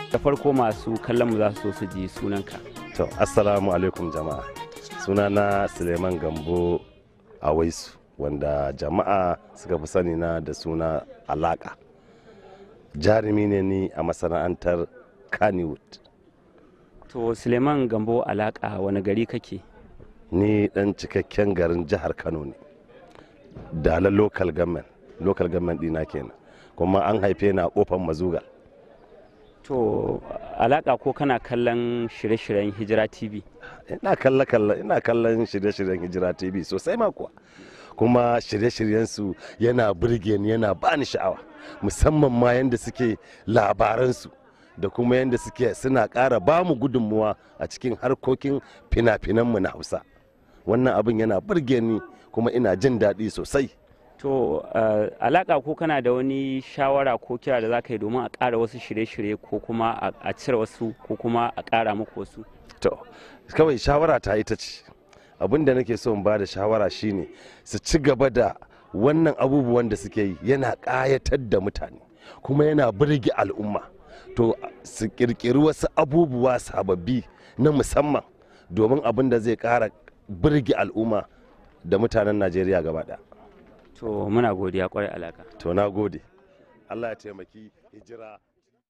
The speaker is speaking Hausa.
da farko masu kallon mu za su so su ji sunanka To, assalamu alaikum jama'a. Sunana Suleiman Gambo a Waisu, wanda jama'a suka fi sani na da suna Alaka. Jarumi ne ni a masana'antar Kannywood. to suleiman gambo alaka wani gari kake Ni ɗan cikakken garin jihar Kano ne. Dala local government, local government ɗina kenan. Kuma an haife ni a kofar Mazugal. to alaka ko kana kallon shirye-shiryen hijira tv ina kalla kalla ina kallon shirye-shiryen hijira tv sosai ma kuwa kuma shirye-shiryensu yana burge ni yana bani sha'awa musamman ma yadda suke labaransu da kuma yadda suke suna ƙara ba mu gudunmuwa a cikin harkokin fina-finanmu na hausa wannan abin yana burge ni kuma ina jin daɗi sosai to uh, alaka ko kana da wani shawara ko kira da za ka yi domin a ƙara wasu shirye-shirye ko kuma a- a cire wasu ko kuma a ƙara muku wasu to kawai shawara ta ita ce abin da nake so in ba da shawara shine su ci gaba da wannan abubuwan da suke yi yana ƙayatar da mutane kuma yana burge al'umma to su ƙirƙiri wasu abubuwa sababbi na musamman domin abin da zai ƙara burge al'umma da mutanen najeriya gaba ɗaya to muna godiya kwarai alaka to na gode allah ya taimaki hijira